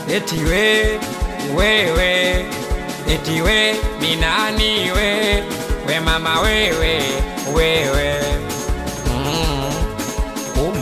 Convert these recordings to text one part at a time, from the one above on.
eti we wewe eti we minani we we mama wewe wewe mm. um.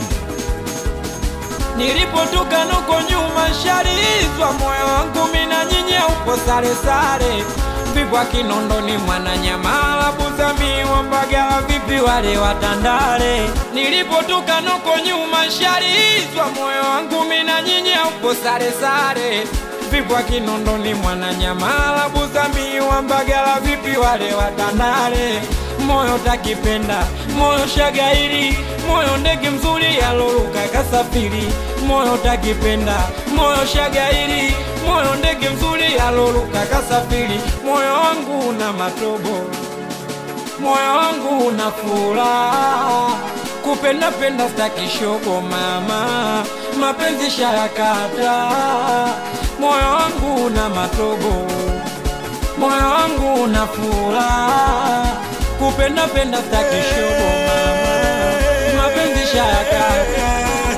Nilipotoka nuko nyuma sharizwa moyo wangu mina nyinya upo sare sare vipwa Kinondoni Mwananyamala Buzami wa Mbagala vipi wale watandale Nilipotoka nuko nyuma sharizwa moyo wangu mina nyinya upo sare sare vipwa Kinondoni Mwananyamala Buzami wa Mbagala vipi wale watandale moyo takipenda moyo shagairi moyo ndege mzuri yaloluka kasafiri moyo takipenda moyo shagairi moyo ndege mzuri yaloluka kasafiri moyo wangu una matobo moyo wangu una furaha kupenda penda stakishogo mama mapenzi shayakata moyo wangu una matobo moyo wangu una furaha kupenda penda stakishogo mama mapenzi shayakata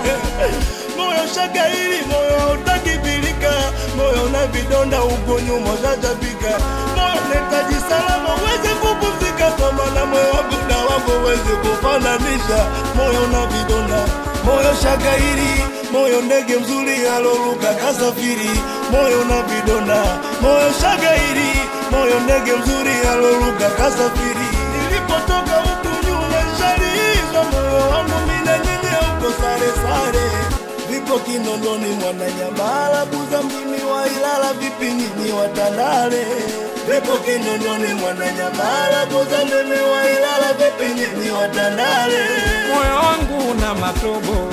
moyo shagairi moyo hautakibilika moyo una vidonda uko nyuma ushajabika moyo unahitaji salama uweze kupumzika kwa maana moyo wangu na wako uweze kufananisha moyo una vidonda moyo shagairi moyo ndege mzuri aloruka kasafiri moyo una vidonda moyo shagairi moyo ndege mzuri aloruka kasafiri nilipotoka huku nyuma shalizwa moyo wangu mina nyinyi uko sare sare vipo Kinondoni Mwananyamala Buza mjini wa Ilala vipi nyinyi watandale vipo Kinondoni Mwananyamala Buza mjini wa Ilala vipi nyinyi watandale moyo wangu una matobo,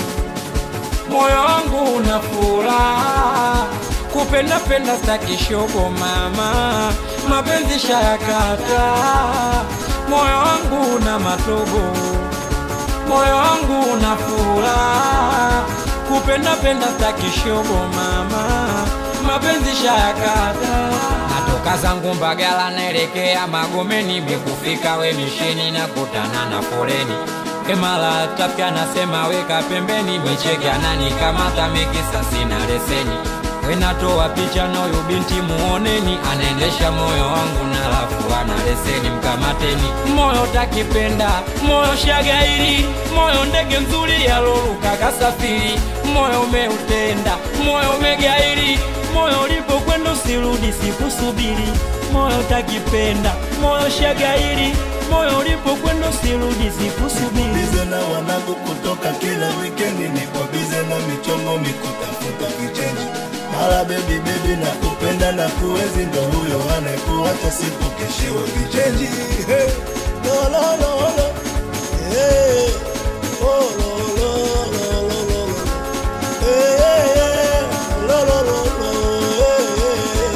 moyo wangu una furaha, kupenda penda staki shogo mama, mapenzi shayakata, moyo wangu una matobo, moyo wangu una furaha, kupenda penda staki shogo mama, mapenzi shayakata. Natoka zangu Mbagala naelekea Magomeni, mikufika we misheni na kutana na foleni Emala tapya nasema weka pembeni, micheke ananikamata mikisa sina leseni. Wenatoa picha na huyu binti muoneni, anaendesha moyo wangu na lafu ana leseni, mkamateni. Moyo takipenda, moyo shagairi, moyo ndege mzuri yaloruka kasafiri, moyo umeutenda, moyo umegairi, moyo ulipokwenda usirudi, sikusubiri. Moyo takipenda, moyo shagairi, moyo ulipokwenda usirudi, sikusubiri. bize na wanangu kutoka kila wikendi niko bize na michongo mikutafuta vichenji mara bebi bebi na kupenda na kuwezi ndo huyo anayekuacha siku keshiwe vichenji hey. lo, lo, lo, lo. Hey. Oh, lo, lo, lo, lo, lo, lo. Hey, hey, hey. Lo, lo, lo, lo. Hey, hey,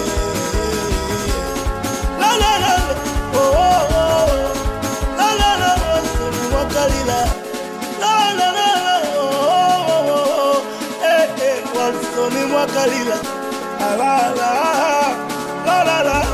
hey. La, la, la, la. Oh, oh, oh. La, la, la, la. Soni mwakalila. La, la, la, la. Oh, oh, oh, oh. Eh, eh. Walsoni mwakalila. La, la, la. La, la, la.